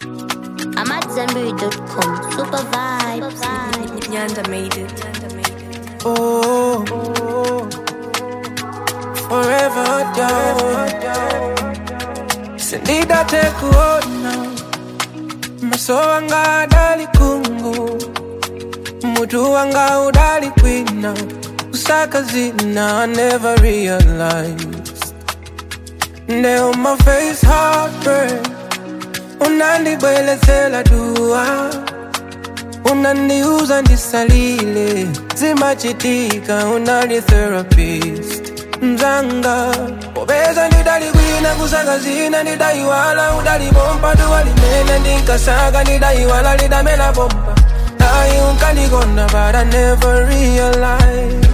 I'm at zenberry.com. Super vibes. Nyanda made it. Nyanda made it. Oh, forever down. Sindida tekuona maso wanga adali kungu mutu wanga udali kwina kusaka zina I never realized Now my face heartbreak unandibwelezela dua unaniuza ndisalile zimachitika unali therapist mzanga popeza ndidalikwina kusaka zina ndidaiwala udalibompa duwalimene ndinkasaka ndidaiwala lidamela bomba ayi unkandikonda but I never realize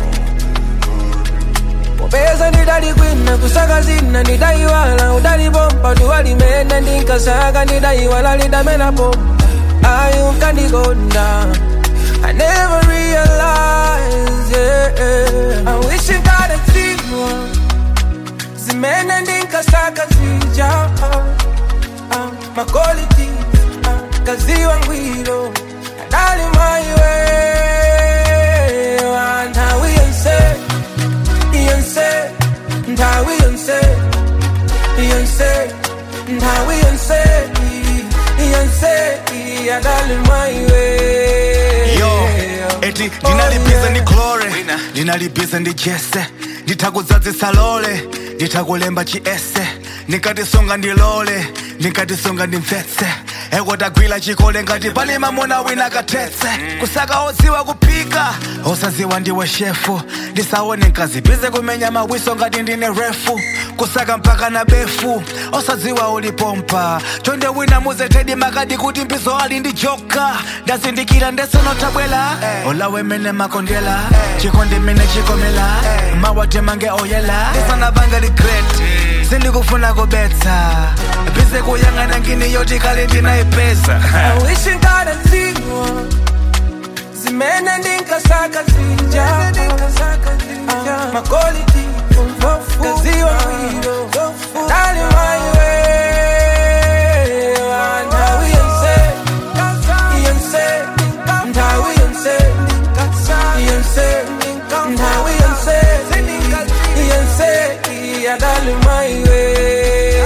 popeza ndidalikwina kusaka zina ndidaiwala udalibompa duwalimene ndinkasaka ndidaiwala lidamela bomba ayi unkandikonda I never realized, yeah, yeah. I wish you got a zero Zimene ndinkasaka zija uh, uh, My qualities uh, Kaziwa ngwiro Adali my way And how we unse Yonse And how we unse Yonse And how we unse Yonse Adali my way yo eti ndinalibize ndi glore ndinalibize ndi jese nditakudzadzisa lole nditakulemba chiese ndikatisunga ndilole ndikatisunga ndimvetse ekotagwira chikole ngati pali mamuna wina kathetse kusaka odziwa kuphika osadziwa ndiwe shefu ndisaone nkazibize kumenya mawiso ngati ndine refu kusaka mpaka na befu osadziwa ulipompa chonde wina muzetedi makadi kuti mbizo ali ndi joka ndazindikira ndesonotabwela olawe mene makondela chikondi mene chikomela mawate mange oyela isanabange ligret sindikufuna kubetsa bize kuyang'ana ngini yoti kale ndinayipeza I wish you got a zero Zimene ndinkasaka zija Ah, My quality Kaziwa mwiro Dali my way And how we unse Yonse And how we unse Yonse And how we unse Yonse Yeah, dali my way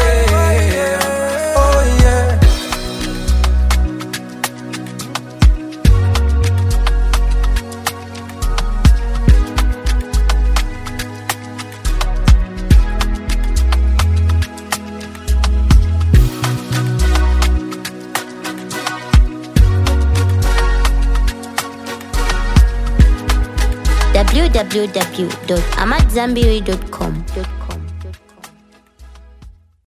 Oh yeah www.amatzambiri.com.